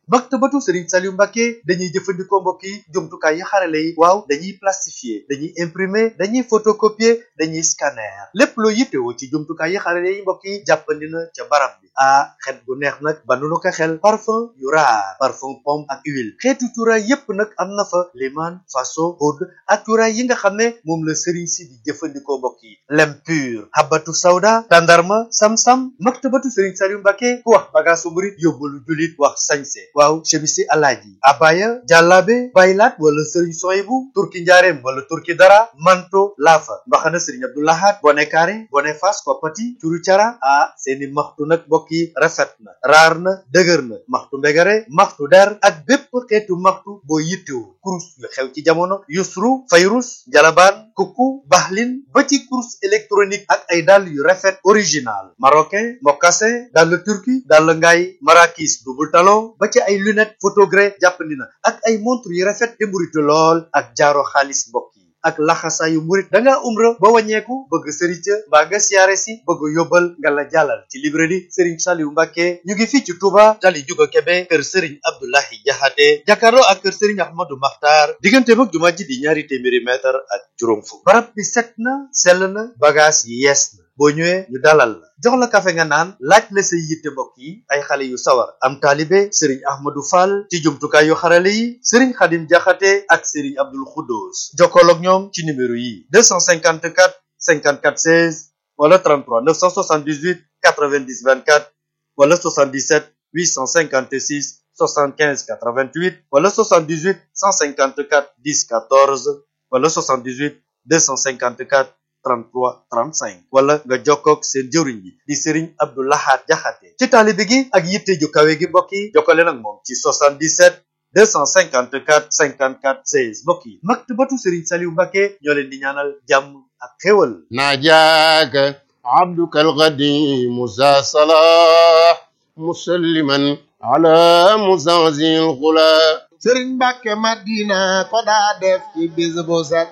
maktabatu Serigne Saliou Mbacké dañuy jëfandikoo mbokk yi jumtukaay yi xarale yi waaw dañuy plastifier dañuy imprimer dañuy photocopier dañuy scanner lépp loo yittewoo ci jumtukaay yi xarale yi mbokk yi jàppandi na ca barab bi ah xet gu neex nag ba nu ko xel parfum yu raar parfum pomme ak huile xeetu cuuraay yépp nag am na fa liman faso oud ak cuuraay yi nga xam ne moom la Serigne si di jëfandikoo mbokk yi lem pur habatu sawda tandarma sam-sam maktabatu Serigne Saliou Mbacké ku wax bagaasu murit yóbbalu julit wax sañse waaw chemisi alaaji abaya jàllaabe baylaat wala sëriñ soyibu turki njaareem wala turki dara manto laafa mbaxana sëriñ abdoulahat bone kaare bone fas koppati curu cara ah seeni maxtu nag mbokk yi rafet na raar na dëgër na maxtu mbegare maxtu der ak bépp xeetu maxtu boo yittewu kurus yu xew ci jamono yusru fayrus jalabaan kukku baxlin ba ci kurus électronique ak ay dàll yu rafet original marocain mocassin dàll turki dàll ngaay marakis double talon ba ci ay lunette photogré jàppandi na ak ay montre yu rafet te mburitu lool ak jaaro xaalis mbokk yi ak laxasaayu murit da ngaa umra ba wàññeeku bëgg sëriñ ca mbaa nga siyaare si bëgg yóbbal nga la jàllal ci librairie Serigne Saliou Mbacké ñu ngi fii ci Touba tali juga Kebe kër Serigne Abdoulahi Jaxate jàkkaarloo ak kër Serigne Ahmadou Makhtar diggante mag jumaa ji di ñaari téeméeri mètre ak juróom fukk barab bi set na sell na bagage yi yees na boo ñëwee ñu dalal la jox la kafe nga naan laaj la say yitte mbokk yi ay xale yu sawar am taalibe sëriñ ahmadou fall ci jumtukaay yu xarale yi sëriñ xadim jaxate ak sëriñ abdul xuddoos jokkool ak ñoom ci numéro yi 254 54 16 wala 33 978 90 24 wala 77 856 75 88 wala 78 154 10 14 wala 78 254 33 35 wala nga jokkoog seen jëwriñ bi di Serigne Abdou Lahad Jaxate ci taalibe gi ak yitte ju kawe gi mbokk yi jokkale nag moom ci 77 254 54 16 mbokk yi maktabatu Serigne Saliou Mbacké ñoo leen di ñaanal jàmm ak xéwal ناجاك عبدك القديم ذا صلاح مسلما على مزعزع الغلا sëriñ Mbàkke Madina ko daa def ci bis bu set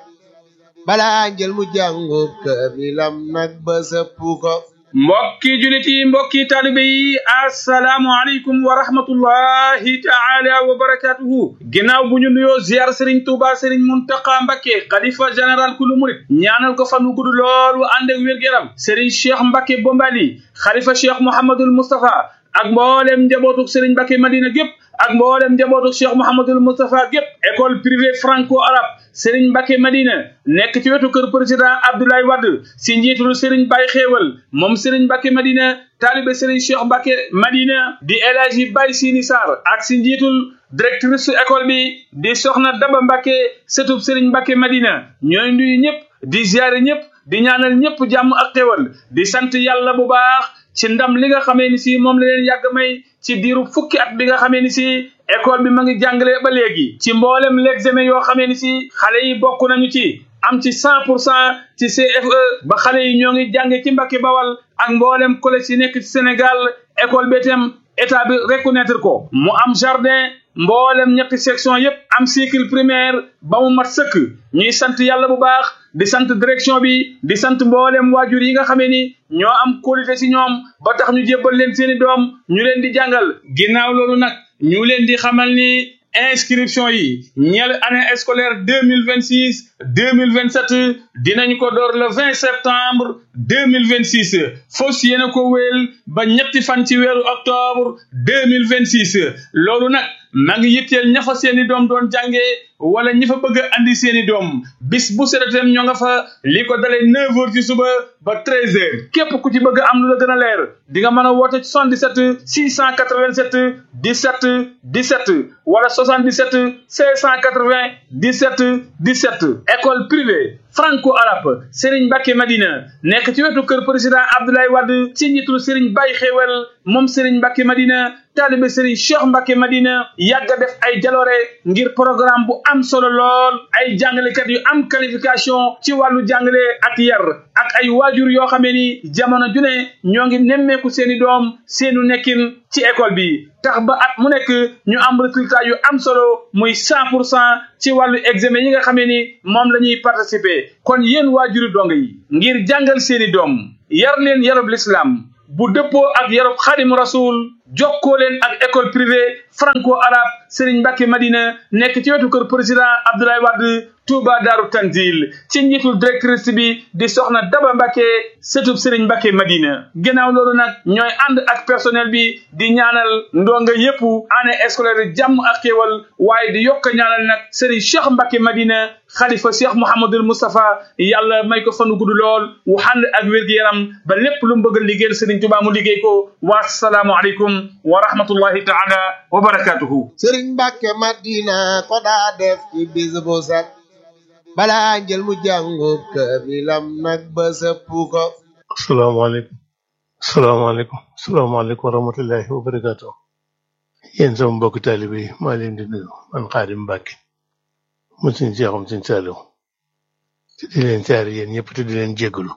balaa njël mu jàngu kaamilam nag ba sëpp ko mbokki julit yi mbokki taalibe yi asalaamu aleykum wa rahmatullahi taala wa barakatuhu ginnaaw bu ñu nuyoo ziar sëriñ tuuba sëriñ muntaqa mbakke xalifa général kulu murit ñaanal ko fan wu gudd lool wu ànd ak wér-gu-yaram sëriñ cheikh mbakke bombali xalifa cheikh mouhamadul moustapha ak mboolem njabootuk sëriñ mbakke madina gépp ak mboolem njabootuk cheikh mouhamadul moustapha gépp école privée franco arabe Serigne Mbacke Madina nekk ci wetu kër président Abdoulaye Wade si njiitul Serigne Baye Xéewal moom Serigne Mbacke Madina taalibe Serigne Cheikh Mbacke Madina di El Hadji Baye Sini Sarr ak si njiitul directrice école bi di Soxna Daba Mbacke sëtub Serigne Mbacke Madina ñooy nuyu ñëpp di ziare ñëpp di ñaanal ñëpp jàmm ak xéewal di sant yàlla bu baax ci ndam li nga xamee ni si moom la leen yàgg may ci diiru fukki at bi nga xamee ni si école bi ma ngi jàngale ba léegi ci mboolem l'examen yoo xamee ni si xale yi bokk nañu ci am ci cent pour cent ci CFE ba xale yi ñoo ngi jànge ci Mbàkke Bawal ak mboolem collège yi nekk ci Sénégal école bi itam état bi reconnaître ko mu am jardin mboolem ñetti section yépp am cycle primaire ba mu mat sëkk ñuy sant yàlla bu baax di sant direction bi di sant mboolem waajur yi nga xamee ni ñoo am qualité ci ñoom ba tax ñu jébbal leen seeni doom ñu leen di jàngal ginnaaw loolu nag ñu leen di xamal ni inscription yi ñeel année scolaire deux mille vingt six deux mille vingt sept dinañ ko door le vingt septembre deux mille vingt six fos yéena ko wéel ba ñetti fan ci weeru octobre deux mille vingt six loolu nag maa ngi yitteel ña fa seeni doom doon jàngee wala ñi fa bëgg a andi seeni doom bis bu seretem ñoo nga fa li ko dalee neuf heures ci suba ba treize heures képp ku ci bëgg am lu la gën a leer di nga mën a woote 77 687 17 17 wala 77 680 17 17 école privée franco arabe Serigne Mbacke Madina nekk ci wetu kër président Abdoulaye Wade ci njiitul Serigne Baye Xewel moom Serigne Mbacke Madina taalibe Serigne Cheikh Mbacke Madina yàgg a def ay jaloore ngir programme bu am solo lool ay jàngalekat yu am qualification ci wàllu jàngale ak yar ak ay waajur yoo xamee ni jamono ju ne ñoo ngi nemmeeku seeni doom seenu nekkin ci école bi tax ba at mu nekk ñu am résultat yu am solo muy cent pour cent ci wàllu examen yi nga xamee ni moom la ñuy participer kon yéen waajuri dong yi ngir jàngal seeni doom yar leen yarub l'islam bu dëppoo ak yarub xadim rasul jokkoo leen ak école privée franco arabe Serigne Mbacke Madina nekk ci wetu kër président Abdoulaye Wade Touba Daaru Tanzil ci njiitul directrice bi di soxna Daba Mbacke sëtub Serigne Mbacke Madina ginnaaw loolu nag ñooy ànd ak personnel bi di ñaanal ndonga yépp année scolaire jàmm ak xéewal waaye di yokk ñaanal nag Serigne Cheikh Mbacke Madina xalifa Cheikh Mouhamadul Moustapha yàlla may ko fanu gudd lool wu ànd ak wér-gu-yaram ba lépp lu mu bëgg a liggéeyal Serigne Touba mu liggéey ko wa salaamu aleykum wa rahmatullahi taala wa barakatuhu sëriñ Mbàkke Madina ko daa def ci bis bu set balaa njël mu jàngub kaamilam nag ba sëpp ko asalaamaaleykum asalaamaaleykum asalaamaaleykum wa rahmatullahi wa barakaatu yéen sama mbokk taalibe yi maa leen di nuyu man Xaadim Mbàkke mu suñ seexum suñ saaliw te di leen saari yéen ñëpp te di leen jéggalu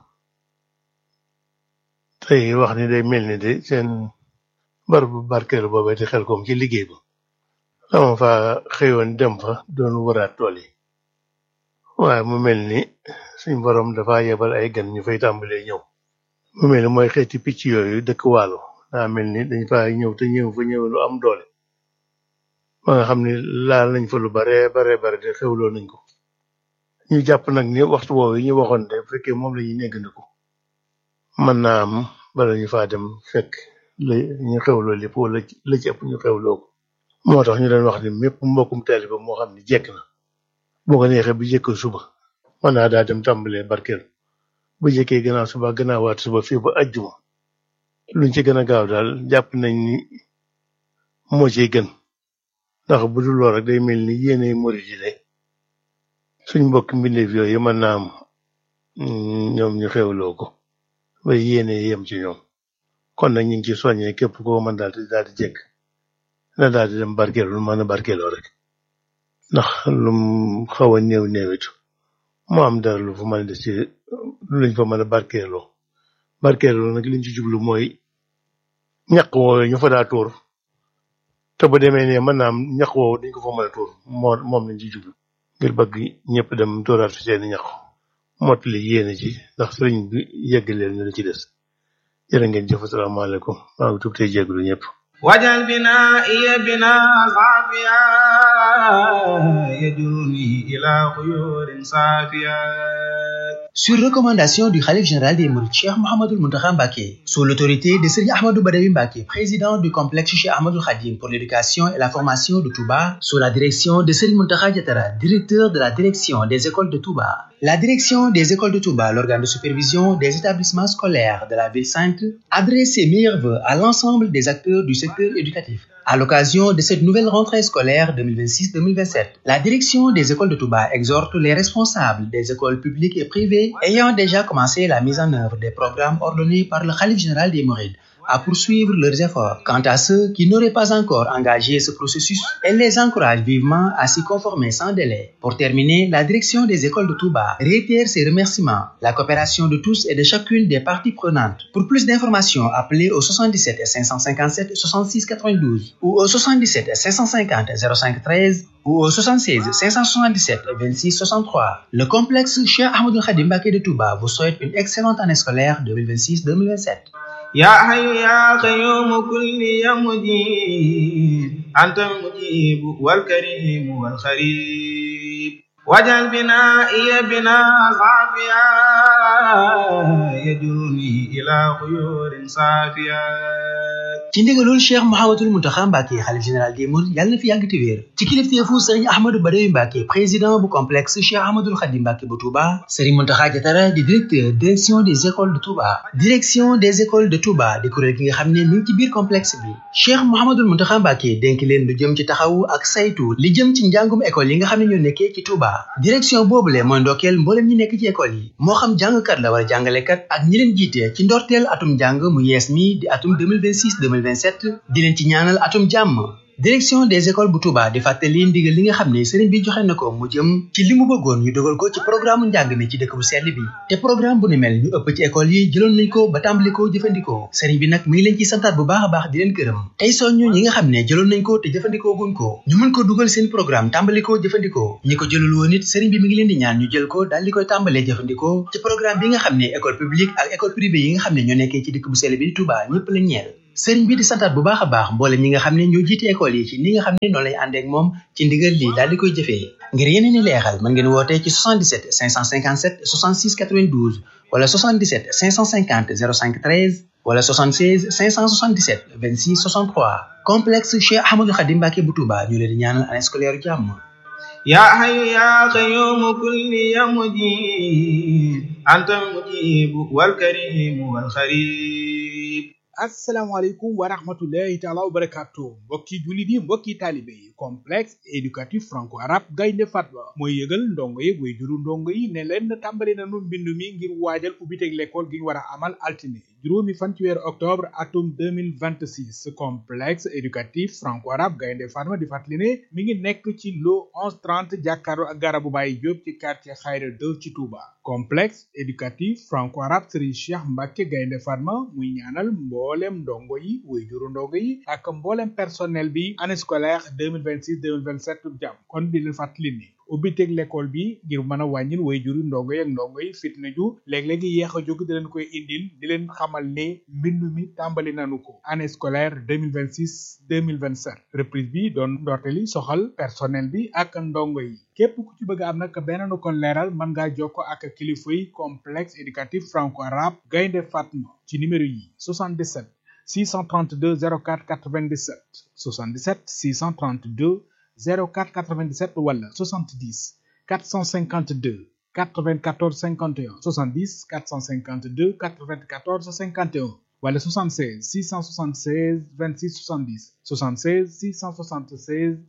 tey wax ni day mel ni de seen barabu barkeelu boobee di xel koom ci liggéey ba dama fa xëyoon dem fa doon waraat tool yi waaye mu mel ni suñ borom dafa yebal ay gan ñu fay tàmbalee ñëw mu mel ni mooy xeeti picc yooyu dëkk waalo daa mel ni dañ fa ñëw te ñëw fa ñëw lu am doole ba nga xam ni laal nañ fa lu bare bare bare te xewloo nañ ko ñu jàpp nag ni waxtu woowu yi ñu waxoon de bu fekkee moom la ñuy néggandiku mën naa am bala ñu faa dem fekk la ñu xewloo lépp wala la ci ëpp ñu xewloo ko moo tax ñu doon wax ni mépp mbokkum taalibe moo xam ni jekk na bu ko neexee bu jëkk suba mën naa daa dem tàmbalee barkeel bu jëkkee gannaaw suba gannaawaat suba fii ba ajjuma luñ ci gën a gaaw daal jàpp nañ ni moo ciy gën ndax bu dul lool rek day mel ni yéene murid yi de suñ mbokk mbindeef yooyu mën naa am ñoom ñu xewloo ko ba yéene yem ci ñoom kon nag ñu ngi ci soññee képp koo mën daal di daal di jekk na daal di dem barkeelu lu mën a barkeeloo rek ndax lum xaw a néew néewitu mu am dara lu fa mën a des ci luñ fa mën a barkeeloo barkeeloo nag liñ ci jublu mooy ñaq woowu ñu fa daa tuur te bu demee ne mën naa am ñaq woowu dañ ko fa mën a tuur moo moom lañ ci jublu ngir bëgg ñëpp dem tuuraat fi seeni ñaq mottali yéene ci ndax sëriñ bi yegg leen ñu la ci des jërë ngeen jëf asalaamaaleykum maa ngi tuub tey jégalu ñëpp wajal binaa'i binaa saafiya yajuruni ila xuyurin saafiya Sur recommandation du Khalif général des Mourides Cheikh Mohamedou Mountakha Mbacké, sous l'autorité de Serigne Ahmadou Badawi Mbacké, président du complexe Cheikh Ahmadou Khadim pour l'éducation et la formation de Touba, sous la direction de Serigne Mountakha Diatara, directeur de la direction des écoles de Touba. La direction des écoles de Touba, l'organe de supervision des établissements scolaires de la ville sainte, adresse ses meilleurs vœux à l'ensemble des acteurs du secteur éducatif. À l'occasion de cette nouvelle rentrée scolaire 2026-2027, la direction des écoles de Touba exhorte les responsables des écoles publiques et privées ayant déjà commencé la mise en œuvre des programmes ordonnés par le Khalif général des Mourides à poursuivre leurs efforts. Quant à ceux qui n'auraient pas encore engagé ce processus, elle les encourage vivement à s'y conformer sans délai. Pour terminer, la direction des écoles de Touba réitère ses remerciements, la coopération de tous et de chacune des parties prenantes. Pour plus d'informations, appelez au 77 557 66 92 ou au 77 550 05 13 ou au 76 577 26 63. Le complexe Cheikh Ahmadou Khadim Mbacké de Touba vous souhaite une excellente année scolaire 2026-2027. يا حي يا قيوم كل يا مجيب أنت المجيب والكريم والخريب واجعل بنائي بناء صافيا يجرني إلى خيور صافيا ci ndigalul cheikh Mouhamadul Mountakha Mbacké xalif général des Mourides yàlla na fi yàgg te wéer ci kilifteefu sëriñ Ahmadou Badawi Mbacké président bu complexe cheikh Ahmadul Khadim Mbacké bu Touba sëriñ Mountakha Diatara di directeur direction des écoles de Touba direction des écoles de Touba di kuréel gi nga xam ne mi ngi ci biir complexe bi cheikh Mouhamadul Mountakha Mbacké dénk leen lu jëm ci taxawu ak saytu li jëm ci njàngum école yi nga xam ne ñoo nekkee ci Touba direction boobule mooy ndokkeel mboolem ñi nekk ci école yi moo xam jàngkat la wala jàngalekat ak ñi leen jiite ci ndorteel atum njàng mu yees mi di atum 2026 2027 di leen ci ñaanal atum jàmm direction des écoles bu Touba di fàttali ndigal li nga xam ne sëriñ bi joxe na ko mu jëm ci li mu bëggoon ñu dogal ko ci programme njàng mi ci dëkk bu sell bi te programme bu ni mel ñu ëpp ci école yi jëloon nañ ko ba tàmbali ko jëfandikoo sëriñ bi nag mi ngi leen ci santaat bu baax a baax di leen gërëm tey soññu ñi nga xam ne jëloon nañ ko te jëfandikoo guñ ko ñu mën ko dugal seen programme tàmbali ko jëfandikoo ñi ko jëlul woon it sëriñ bi mi ngi leen di ñaan ñu jël ko daal di koy tàmbalee jëfandikoo ci programme bi nga xam ne école publique ak école privée yi nga xam ne ñoo nekkee ci dëkk bu sell bi di Touba ñëpp la ñeel sëriñ bi di santaat bu baax a baax mboolem ñi nga xam ne ñoo jiite école yi ci ni nga xam ne noonu lay àndeek moom ci ndigal lii daal di koy jëfee ngir yeneen i leexal mën ngeen wootee ci 77 557 66 92 wala 77 550 05 13 wala 76 577 26 63 complexe Cheikh Ahmadou Khadim Mbacké bu Touba ñu leen di ñaanal année scolaire jàmm يا حي يا قيوم كل يا مجيب أنت المجيب والكريم والخريب asalaamaaleykum wa rahmatullahi taala wa barakatu mbokki jullit yi mbokki taalibe yi complexe éducatif franco arabe gaynde fatma mooy yëgal ndongo yi way juru ndongo yi ne leen tàmbali nanu mbindu mi ngir waajal ubbiteg l'école gi ñu war a amal altine juróomi fan ci weeru octobre atum 2026 complexe éducatif franco arabe gaynde fatma di fàttali ne mi ngi nekk ci lo 1130 jàkkaarloo ak garabu Baye Diop ci quartier Khayra 2 ci Touba complexe éducatif franco arabe Serigne Cheikh Mbacké gaynde fatma muy ñaanal mboolem ndongo yi way juru ndongo yi ak mboolem personnel bi année scolaire 2026 2027 jàmm kon di leen fàttali ni ubbiteg l'école bi ngir mën a wàññil way juru ndongo yi ak ndongo yi fitna ju léeg-léegi yéex a jóg di leen koy indil di leen xamal ne mbindu mi tàmbali nanu ko année scolaire 2026 2027 reprise bi doon ndorteli soxal personnel bi ak ndongo yi képp ku ci bëgg am nag beneen kon leeral mën ngaa jokko ak kilifa yi complexe éducatif franco arabe gaynde fatma ci numéro yi 77 632 04 97 77 632 04 97 wala 70 452 94 51 70 452 94 51 wala 76 676 26 70 76 676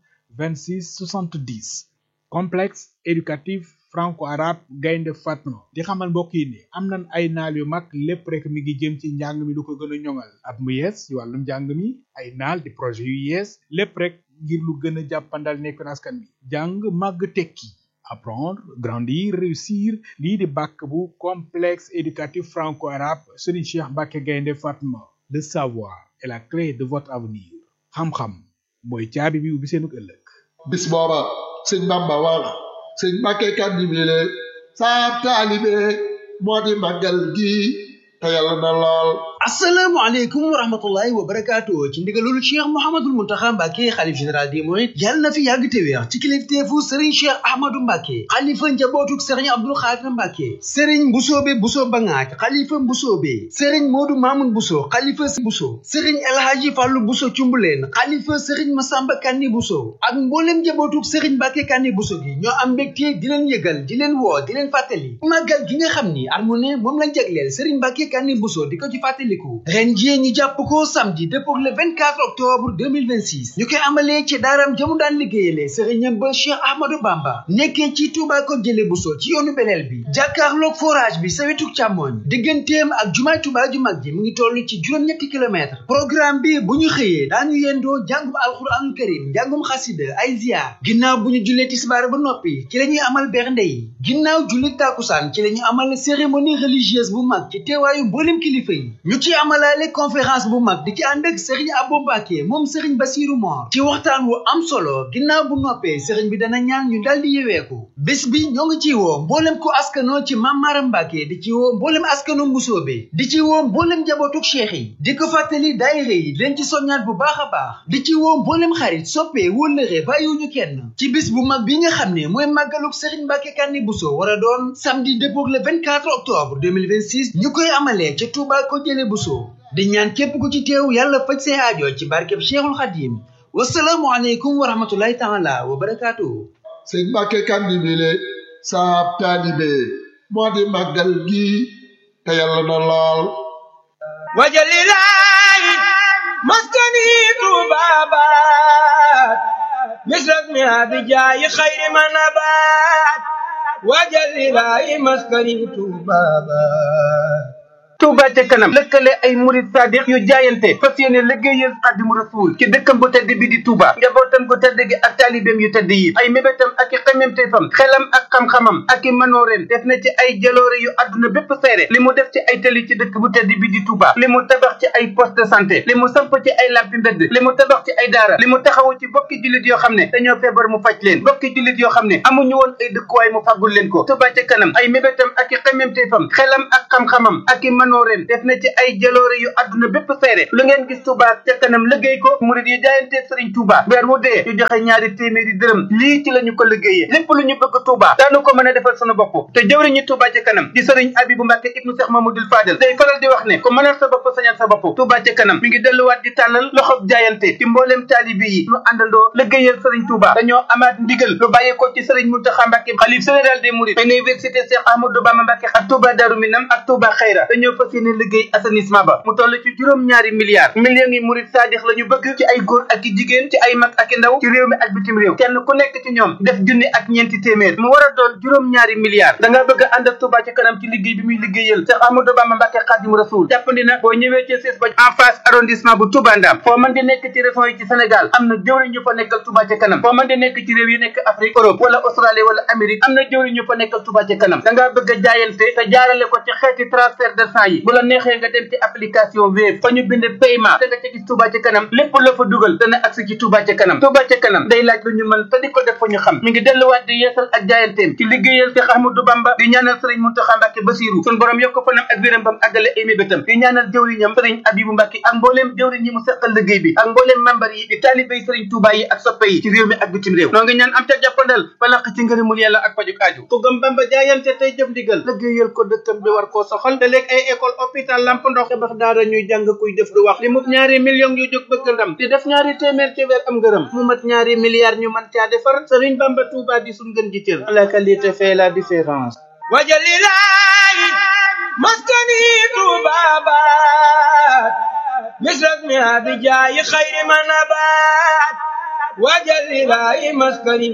26 70 complexe éducatif franco-arabe gaynde fatma di xamal mbokk yi ne am nañ ay naal yu mag lépp rek mi ngi jëm ci njàng mi lu ko gën a ñoŋal at mu yees ci wàllum njàng mi ay naal di projet yu yees lépp rek ngir lu gën a jàppandal nekk askan bi jàng màgg tekki apprendre grandir réussir lii di bàkk bu complexe éducatif franco-arabe Serigne Cheikh Mbacké gaynde fatma le savoir est la clé de votre avenir xam-xam mooy caabi bi ubbi seenug ëllëg bis booba sëñ Bamba wax sëñ Mbacké Kandibile saa taalibe moo di màggal gi te yàlla na lool asalaamaaleykum wa rahmatullahi wa barakaatu ci ndigalul cheikh mouhamadul muntaxa mbàkke xalif général des mourides yàlla na fi yàgg te wéex ci kilifteefu sëriñ cheikh ahmadou mbàkke xalifa njabootuk sëriñ abdul xaadir mbàkke sëriñ mbusoobe buso bangaaj xalifa mbusoobe sëriñ moodu maamun buso xalifa buso sëriñ elhaaji fàllu buso cumbuleen xalifa sëriñ masamba kanni buso ak mboolem njabootuk sëriñ mbàkke kanni buso gi ñoo am mbégte di leen yëgal di leen woo di leen fàttali màggal gi nga xam ni armone moom lañ jagleel sëriñ mbàkke kanni buso di ko ci fàttaliku ren jii ñu jàpp ko samedi dëppoo le 24 octobre 2026 ñu koy amalee ci daaram jamu daan liggéeyale sëriñam ba Cheikh Ahmadou Bamba nekkee ci Touba ko jële Bousso ci yoonu beleel bi jàkkaarloog forage bi sa wetuk càmmoñ digganteem ak jumaay Touba ju mag ji mu ngi toll ci juróom-ñetti kilomètre programme bi bu ñu xëyee daañu yendoo jàngum alxuraanul karim njàngum xasida ay ziar ginnaaw bu ñu jullee tisbaar ba noppi ci la ñuy amal bernde yi ginnaaw julli tàkkusaan ci la ñu amal cérémonie religieuse bu mag ci teewaayu mboolem kilifa yi ñu ci amalaale conférence bu mag di ci ànd ak Serigne Abou Mbacké moom Serigne Bassirou Mor ci waxtaan wu am solo ginnaaw bu noppee Serigne bi dana ñaan ñu daldi yeweeku bés bi ñoo ngi ci woo mboolem ku askanoo ci Mame Maram Mbacké di ci woo mboolem askanu Mbusoobe di ci woo mboolem njabootuk cheikh yi di ko fàttali daayira yi leen ci soññaat bu baax a baax di ci woo mboolem xarit soppe wóllëre bàyyiwuñu kenn ci bis bu mag bi nga xam ne mooy màggaluk Serigne Mbacké Kanni Bousso war a doon samedi dëppook le 24 octobre 2026 ñu koy amalee ca Touba ko jële Bousso di ñaan képp ku ci teew yàlla faj say aajo ci barkeb Cheikhul Khadim wasalaamu aleykum wa rahmatullahi taala wa barakaatuhu sëñ Mbacké Kandibile saa taalibe moo di màggal gi te yàlla na lool wajalilahi maskani tubabat misrak mi abijayi khayri manabat wajalilahi maskani tubabat Touba ca kanam lëkkale ay murid sadiq yu jaayante fas yéene liggéeyal Xaadimu Rasuul ci dëkkam bu tedd bi di Touba njabootam gu tedd gi ak taalibeem yu tedd yi ay mébétam ak i xememteefam xelam ak xam-xamam ak i manooreem def na ci ay jaloore yu àdduna bépp seere li mu def ci ay tali ci dëkk bu tedd bi di Touba li mu tabax ci ay poste de santé li mu samp ci ay lampi mbedd li mu tabax ci ay daara li mu taxawu ci bokki jullit yoo xam ne dañoo feebar mu faj leen bokki jullit yoo xam ne amuñu woon ay dëkkuwaay mu faggul leen ko Touba ca kanam ay mébétam ak i xememteefam xelam ak xam-xamam ak i manooreen def na ci ay jaloore yu àdduna bépp seere lu ngeen gis Touba ca kanam liggéey ko murid yi jaayante Serigne Touba weer wu dee ñu joxe ñaari téeméeri dërëm lii ci la ñu ko liggéeyee lépp lu ñu bëgg Touba daanu ko mën a defal sunu bopp te jëwriñu Touba ca kanam di Serigne Abibou Mbacke ibnu Cheikh Mamadou Fadel day faral di wax ne ku mënal sa bopp sañal sa bopp Touba ca kanam mi ngi delluwaat di tàllal loxob jaayante ci mbooleem taalibi yi ñu àndandoo liggéeyal Serigne Touba dañoo amaat ndigal lu bàyyeekoo ci Serigne Mountakha Mbacke xalif général des Mourides université Cheikh Ahmadou Bamba Mbacke ak Touba Darou Minam ak Touba Xayra dañoo fas yéene liggéey assainissement ba mu toll ci juróom-ñaari milliards millions yi murid saadix la ñu bëgg ci ay góor ak i jigéen ci ay mag ak i ndaw ci réew mi ak bitim réew kenn ku nekk ci ñoom def junni ak ñeenti téeméer mu war a doon juróom-ñaari milliards da nga bëgg a ànd ak Touba ci kanam ci liggéey bi muy liggéeyal Cheikh Ahmadou Bamba Mbacke Khadim Rasoul jàppandi na boo ñëwee ci siis ba en face arrondissement bu Touba Ndam foo mën di nekk ci région yi ci Sénégal am na jëwriñ ñu fa nekkal Touba ci kanam foo mën di nekk ci réew yi nekk Afrique Europe wala Australie wala Amérique am na jëwriñ ñu fa nekkal Touba ci kanam da ngaa bëgg a jaayante te jaarale ko ci xeeti transfert de sang yi bu la neexee nga dem ci application Wave fa ñu bind paiement te nga ca gis Touba ci kanam lépp la fa dugal dana agsi ci Touba ci kanam Touba ci kanam day laaj lu ñu mën te di ko def fa ñu xam mi ngi delluwaat di yeesal ak jaayanteem ci liggéeyal Cheikh Ahmadou Bamba di ñaanal Serigne Mountakha Mbacké Bassirou sun borom yokk fanam ak wéram bam àggale ay mébétam di ñaanal jëwriñam Serigne Abibou Mbacké ak mbooleem jëwriñ yi mu seqal liggéey bi ak mbooleem membar yi di taalibéy Serigne Touba yi ak soppe yi ci réew mi ak bitim réew noo ngi ñaan am ca jàppandal balaq ci ngërëmul yàlla ak pajuk aaju ku gëm Bamba jaayante tey jëf ndigal liggéeyal ko dëkkam bi war koo soxal te léeg ay école hôpital lamp ndox tabax daara ñuy jàng kuy def du wax li mu ñaari millions yu jóg bëgg ndam di def ñaari téeméer ci weer am ngërëm mu mat ñaari milliards ñu mën caa defar Serigne Bamba Touba di suñ gën ji cër la qualité fait la différence wajalilahi maskani tubabat misrak mi abijayi khayri manabat wajalilahi maskani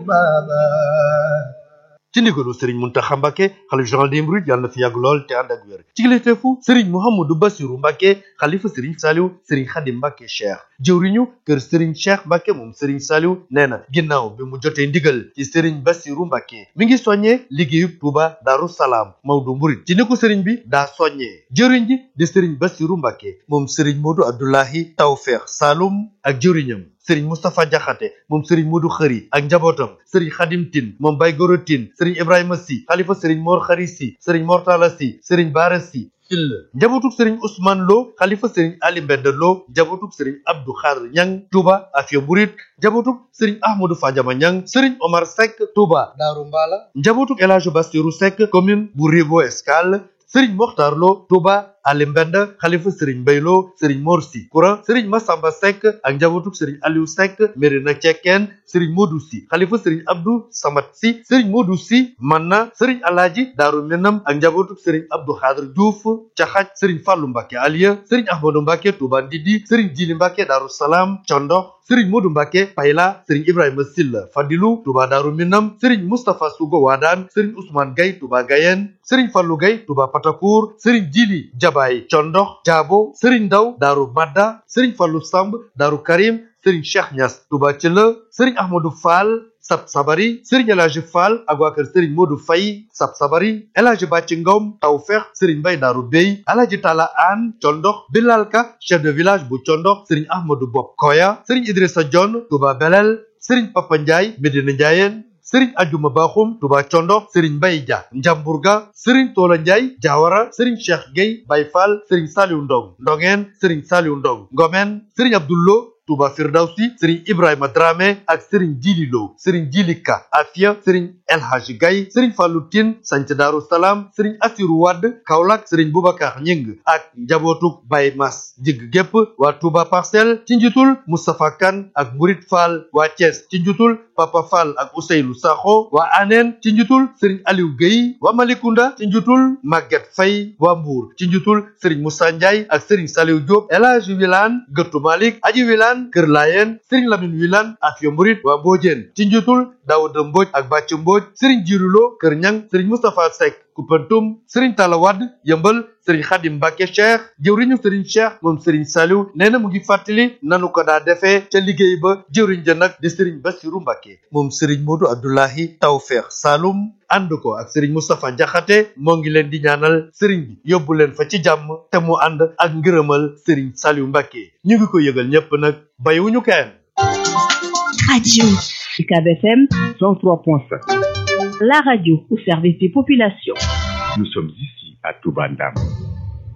tubabat ci ndigalu Serigne Mountakha Mbacké xalif général des mourides yàlla na fi yàgg lool te ànd ak wér ci kilifteefu Serigne Mouhamadou Bassirou Mbacké xalifa Serigne Saliou Serigne Khadim Mbacké Cheikh jëwriñu kër Serigne Cheikh Mbacké moom Serigne Saliou nee na ginnaaw bi mu jotee ndigal ci Serigne Bassirou Mbacké mi ngi soññee liggéeyub Touba Darou Salaam Maodo Mouride ci ni ko Serigne bi daa soññee jëwriñ ji di Serigne Bassirou Mbacké moom Serigne Modou Abdoulahi Tawfekh Saloum ak jëwriñam sëriñ Moustapha Diakhaté moom sëriñ Modou Khari ak njabootam sëriñ Khadim Tine moom Baye Goro Tine sëriñ Ibrahima Sy xalifa sëriñ Mor Khari Sy sëriñ Mortala Sy sëriñ Bara Sy Sylla njabootuk sëriñ Ousmane Lo xalifa sëriñ Ali Mbend Lo njabootuk sëriñ Abdou Khadr Ñang Touba Afia Mouride njabootuk sëriñ Ahmadou Fadiama Ñang sëriñ Omar Seck Touba Daaru Mbala njabootuk El Hadj Bassirou Seck commune bu Rivo Escale sëriñ Mokhtar Lo Touba Ali Mbend xalifa sëriñ Mbaylo sëriñ Morsi Koura sëriñ Massamba Seck ak njabootuk sëriñ Aliou Seck Mérina Cekkeen sëriñ Modou Si xalifa sëriñ Abdou Samad Si sëriñ Modou Si Manna sëriñ Alaaji Daaru Minam ak njabootuk sëriñ Abdou Khadr Diouf Caxaj sëriñ Fàllu Mbàkke Aliya sëriñ Ahmadou Mbàkke Touba Ndidi sëriñ Jili Mbàkke Daaru Salaam Condox sëriñ Modou Mbàkke Payla sëriñ Ibrahima Silla Fadilu Touba Daaru Minam sëriñ Moustapha Sugo Waadaan sëriñ Ousmane Gay Touba Gayen sëriñ Fàllu Gay Touba Patakour sëriñ Jili Jabaay Condox Jaabo sëriñ Ndaw Daaru Madda sëriñ Fàllu Samb Daaru Karim sëriñ Cheikh Niass Touba Thiela sëriñ Ahmadou Fall Sab Sabari sëriñ El Hadji Fall ak waa kër sëriñ Modou Faye Sab Sabari El Hadji Bàcci Ngom Tawfeex sëriñ Mbay Daaru Bey El Hadji Talla An Condox Bilal Ka chef de village bu Condox sëriñ Ahmadou Bob Koya sëriñ Idrissa Dione Touba Belel sëriñ Papa Ndiaye Medina Ndiayeen sëriñ ajuma baaxum tuba condox sëriñ mbay ja njamburga sëriñ toola njaay jaawara sëriñ cheikh gueye bay fall sëriñ saliw ndong ndongeen sëriñ saliw ndong ngomen sëriñ abdullo Touba Firdawsi Serigne Ibrahima Dramé ak Serigne Djili Lo Serigne Djili Ka Afia Serigne El Hadji Gaye Serigne Fallou Tine Sanc Daaru Salaam Serigne Assirou Wade Kaolack Serigne Boubacar Ñing ak njabootuk Baye Mas jigg gépp waa Touba Parcelles ci njiitul Moustapha Kane ak Mourid Fall waa Thiès ci njiitul Papa Fall ak Ousseynou Sakho waa Anen ci njiitul Serigne Aliou Gueye waa Malicounda ci njiitul Maguette Faye waa Mbour ci njiitul Serigne Moussa Ndiaye ak Serigne Saliou Diop El Hadji Wilane Gëttu Malick Aji Wilane Kër Layen Serigne Lamine Wilane Afia Mourid waa Mbodiène ci njiitul Daouda Mbodj ak Bàcc Mbodj Serigne Jirulo Kër Ñang Serigne Moustapha Seck Koupentoum Serigne Talla Wade Yëmbal Serigne Khadim Mbacke Cheikh jëwriñu Serigne Cheikh moom Serigne Saliou nee na mu ngi fàttali nanu ko daa defee ca liggéey ba jëwriñ ja nag di Serigne Bassirou Mbacke moom Serigne Modou Abdoulahi Tawfekh Saloum ànd ko ak Serigne Moustapha Diakhaté moo ngi leen di ñaanal Serigne bi yóbbu leen fa ci jàmm te mu ànd ak ngërëmal Serigne Saliou Mbacke ñu ngi ko yëgal ñépp nag bayiwuñu kenn Radio UCAB FM 103.5. La radio au service des populations. Nous sommes ici à Toubandam.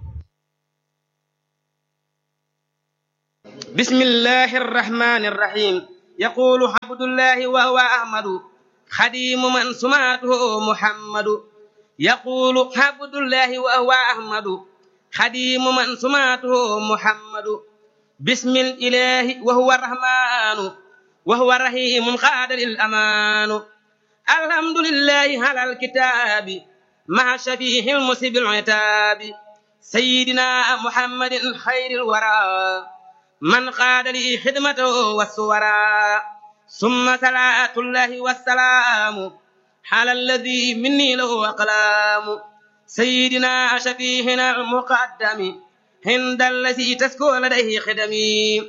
بسم الله الرحمن الرحيم يقول عبد الله وهو أحمد خديم من سماته محمد يقول عبد الله وهو أحمد خديم من سماته محمد بسم الإله وهو الرحمن وهو الرحيم قاد للأمان الحمد لله على الكتاب مع شفيه المسيب العتاب سيدنا محمد خير الورى من قاد لي خدمته والسورى ثم صلاة الله والسلام على الذي مني له أقلام سيدنا شفيهنا المقدم عند الذي تسكو لديه خدمي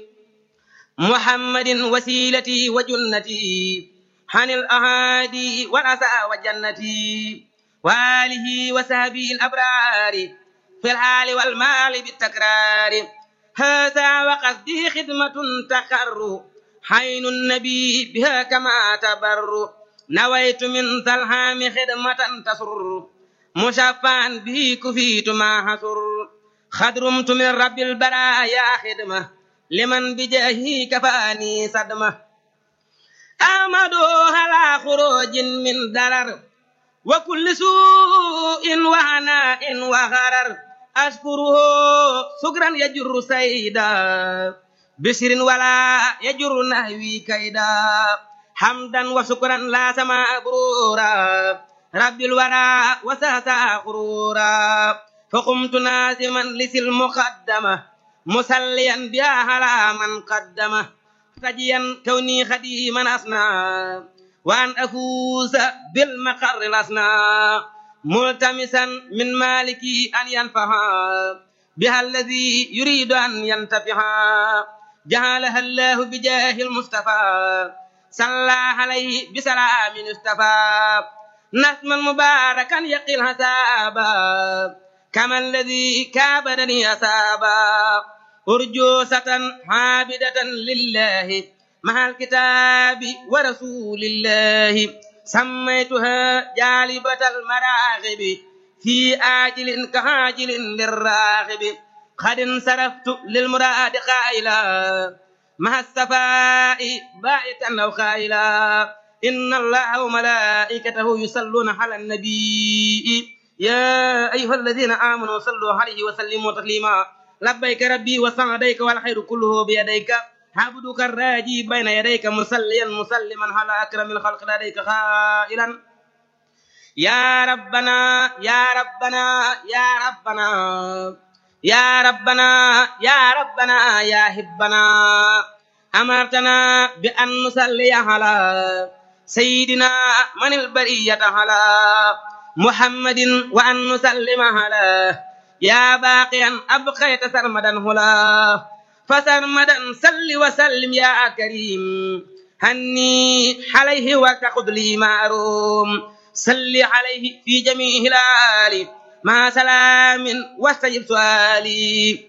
محمد وسيلتي وجنتي عن الأهادي والأسى وجنتي وآله وسهبه الأبرار في الحال والمال بالتكرار هذا وقصدي خدمة تقر حين النبي بها كما تبر نويت من ذا الهام خدمة تسر مشفعا به كفيت ما حسر خدرمت من رب البرايا خدمة لمن بجاهه كفاني صدمة أحمد على خروج من درر وكل سوء وهناء وغرر أشكره شكرا يجر سيدا بشر ولا يجر نهوي كيدا حمدا وشكرا لا سما برورا رب الورى وساسا غرورا فقمت نازما لسي المقدمة مسليا بها على من قدمه تجيا كوني خديما أصنع وأن أفوز بالمقر الأصنع ملتمسا من مالكي أن ينفعا بها الذي يريد أن ينتفعا جعلها الله بجاه المصطفى صلى عليه بسلام اصطفى نسما مباركا يقي الحسابا كما الذي كابدني أسابا أرجوسة عابدة لله مع الكتاب ورسول الله سميتها جالبة المراغب في آجل كهاجل للراغب قد انصرفت للمراد قائلا مع الصفاء بائتا أو قائلا إن الله وملائكته يصلون على النبي يا أيها الذين آمنوا صلوا عليه وسلموا تسليما لبيك ربي وسعديك والخير كله بيديك عبدك الراجي بين يديك مسليا مسلما على أكرم الخلق لديك خائلا يا ربنا يا ربنا يا ربنا يا ربنا يا ربنا يا هبنا أمرتنا بأن نصلي على سيدنا من البرية على محمد وأن نسلم على يا باقيا أبقيت سرمدا هلا فسرمدا سل وسلم يا كريم هني عليه وتخذ لي معروم صل عليه في جميع الآل مع سلام واستجب سؤالي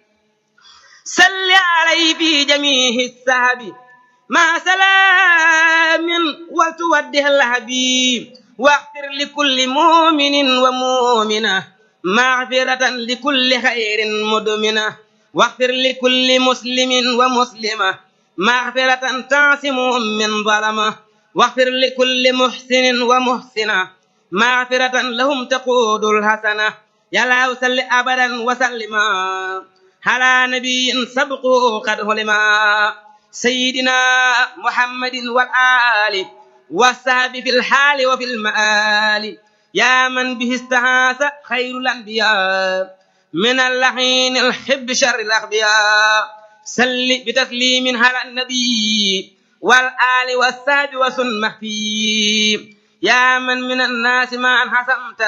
صل عليه في جميع السحب مع سلام وتوده الحبيب واغفر لكل مؤمن ومؤمنة مغفرة لكل خير مدمنة واغفر لكل مسلم ومسلمة مغفرة تعصمهم من ظلمة واغفر لكل محسن ومحسنة مغفرة لهم تقود الحسنة يا الله صل أبدا وسلما على نبي سبقه قد هلما سيدنا محمد والآل والصحب في الحال وفي المآل يا من به استعاذ خير الأنبياء من اللحين الحب شر الأغبياء سل بتسليم على النبي والآل والصحب وسن مخفي يا من من الناس ما حسمت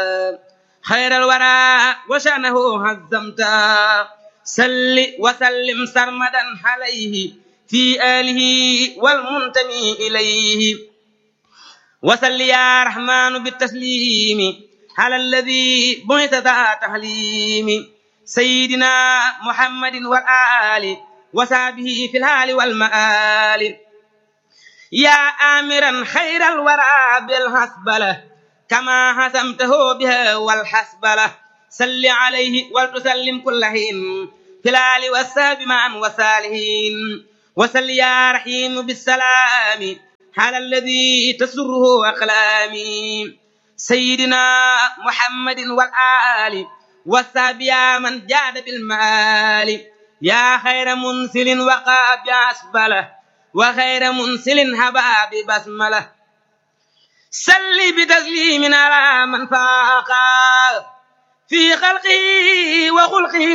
خير الورى وشأنه هزمت سل وسلم سرمدا عليه في آله والمنتمي إليه وسل يا رحمن بالتسليم على الذي بعث ذا تحليم سيدنا محمد والآل وصحبه في الحال والمآل يا آمرا خير الورى بالحسبلة كما حسمته بها والحسبلة سل عليه ولتسلم كل حين في الآل والساب معا وصالحين وسل يا رحيم بالسلام على الذي تسره أقلامي سيدنا محمد والآل والساب يا من جاد بالمال يا خير منسل وقاب أسبله وخير منسل هبا ببسمله سل بتسليم على من فاقا في خلقه وخلقه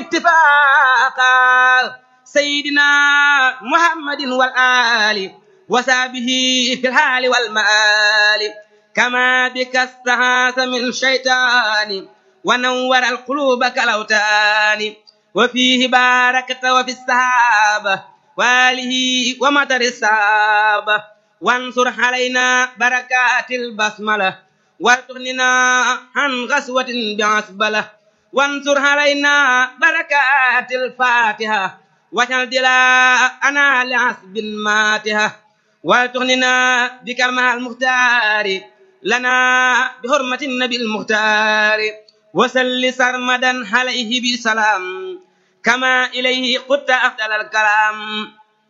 اتفاقا سيدنا محمد والآل وسابه في الحال والمآل كما بك استهاث من شيطان ونور القلوب كالأوتان وفيه باركت وفي السحابة وآله ومطر السحابة وانصر علينا بركات البسملة وتغننا عن غسوة بعسبلة وانصر علينا بركات الفاتحة واجعل دلاءنا لعسب ماتها وتغننا بكرمها المختار لنا بحرمة النبي المختار وسل سرمدا عليه بسلام كما إليه قدت أفضل الكلام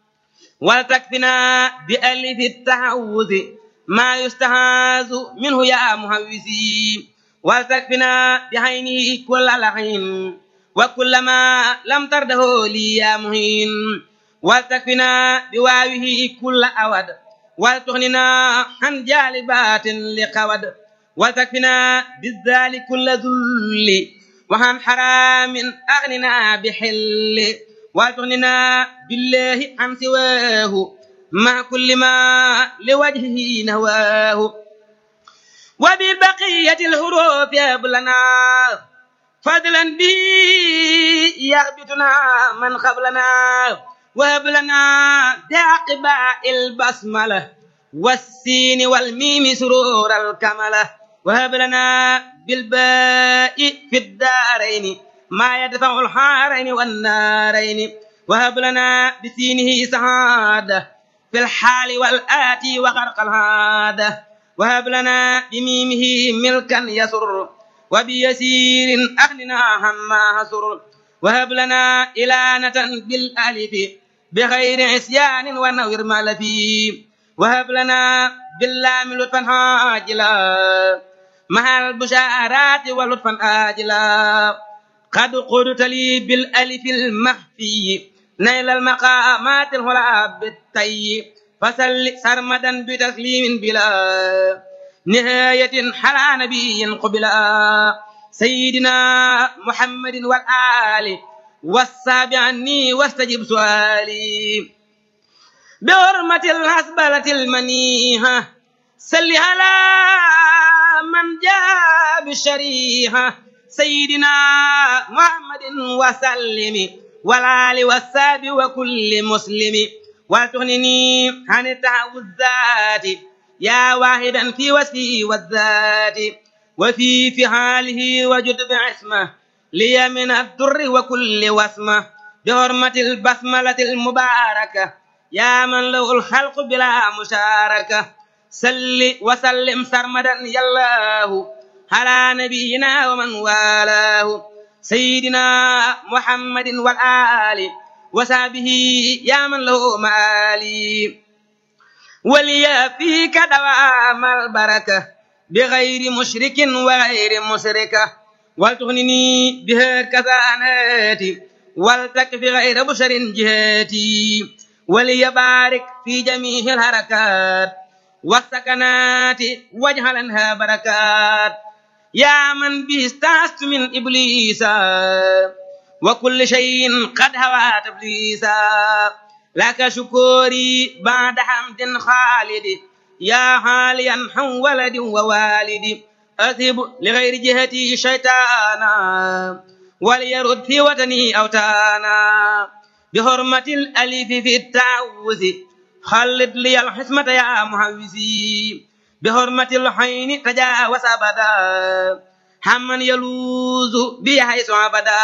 ولتكفنا بألف التعوذ ما يستهاز منه يا مهوزي ولتكفنا بعينه كل لعين وكل ما لم ترده لي يا مهين ولتكفنا بواوه كل أود ولتغننا عن جالبات لقود وتكفنا بالذال كل ذل وعن حرام أغننا بحل وتغننا بالله عن سواه مع كل ما لوجهه نواه وببقية الحروف يبلنا فضلا به يغبطنا من قبلنا وهب لنا بعقباء البسملة والسين والميم سرور الكملة وهب لنا بالباء في الدارين ما يدفع الحارين والنارين وهب لنا بسينه سعادة في الحال والآتي وغرق العادة وهب لنا بميمه ملكا يسر وبيسير أغننا عما حسر وهب لنا إلانة بالألف بغير عصيان ونوير مالفي وهب لنا باللام لطفا عاجلا مع البشارات ولطفا آجلا قد قلت لي بالألف المخفي نيل المقامات الهلا بالتي فسل سرمدا بتسليم بلا نهاية حلا نبي قبلا سيدنا محمد والآل والسابع عني واستجب سؤالي بحرمة الحسبلة المنيهة سل على من جاء بالشريحة سيدنا محمد وسلم والآل والساب وكل مسلم وتغنني عن التعوذات يا واحدا في وصفه والذات وفي فعاله وجد بعصمه لي من الضر وكل وسمه بحرمة البسملة المباركة يا من له الخلق بلا مشاركة سل وسلم سرمدا يا الله على نبينا ومن والاه سيدنا محمد والآل وصحبه يا من له مآلي وليا فيك دوام البركة بغير مشرك وغير مشركة ولتغنني بها كثاناتي ولتكفي غير بشر جهاتي وليبارك في جميع الحركات والسكنات واجعلنها بركات يا من به استعست من إبليس وكل شيء قد هوى تبليسا لك شكوري بعد حمد خالد يا حاليا عن ولد ووالد أذهب لغير جهتي شيطانا وليرد في وطني أوتانا بحرمة الألف في التعوذ خلد لي الحسمة يا محوزي بحرمة الحين تجاوز أبدا همن يلوذ بي حيث أبدا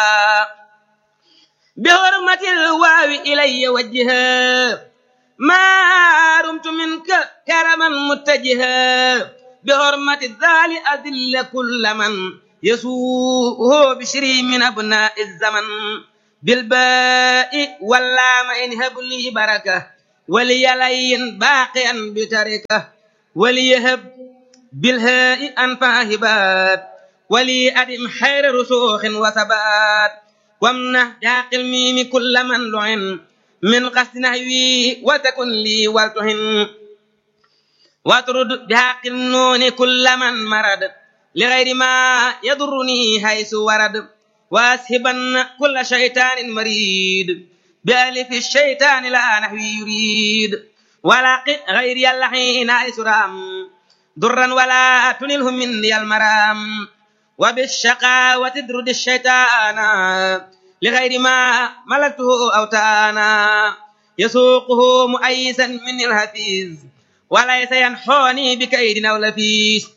بحرمة الواو إلي وجها ما رمت منك كرما متجها بحرمة الذال أذل كل من يسوءه بشري من أبناء الزمن بالباء واللام إن هب لي بركة وليلين باقيا بتركة وليهب بالهاء أنفع هبات ولي أدم خير رسوخ وثبات وامنح بحق الميم كل من لعن من قصد نهوي وتكن لي ولتهن واطرد بحق النون كل من مرد لغير ما يضرني حيث ورد واسهبن كل شيطان مريد بألف الشيطان لا نحوي يريد ولا غير اللحين حيث رام ضرا ولا تنله مني المرام وبالشقاوة تدرد الشيطان لغير ما ملكته أوتانا يسوقه مؤيسا من الهفيز وليس ينحوني بكيد أو لفيس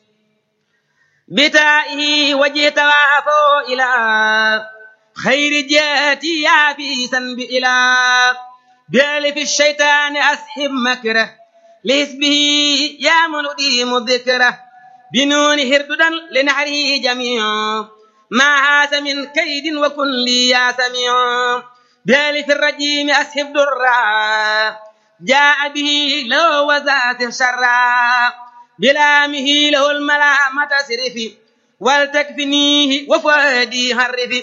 بتائه وجهت وعفو إلى خير جاتي يابيسا بإلى بألف الشيطان أسحب مكره لحسبه يا منديم الذكره بنون هرددا لنحره جميع ما هاس من كيد وكن لي يا سميع بألف الرجيم أسحب درا جاء به لو وزات شرا بلامه له الملامة سرفي ولتكفنيه وفادي هرفي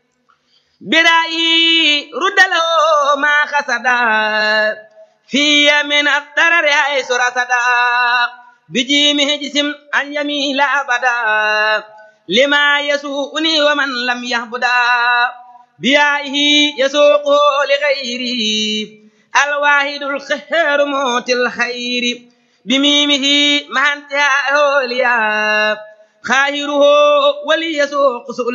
برأيي رد له ما خسدا في من الضرر حيث رصدا بجيمه جسم أن يميل أبدا لما يسوءني ومن لم يهبدا بيائه يسوقه لغيره الواحد الخير موت الخير بميمه مع انتهائه ليا خاهره وليسوق سؤل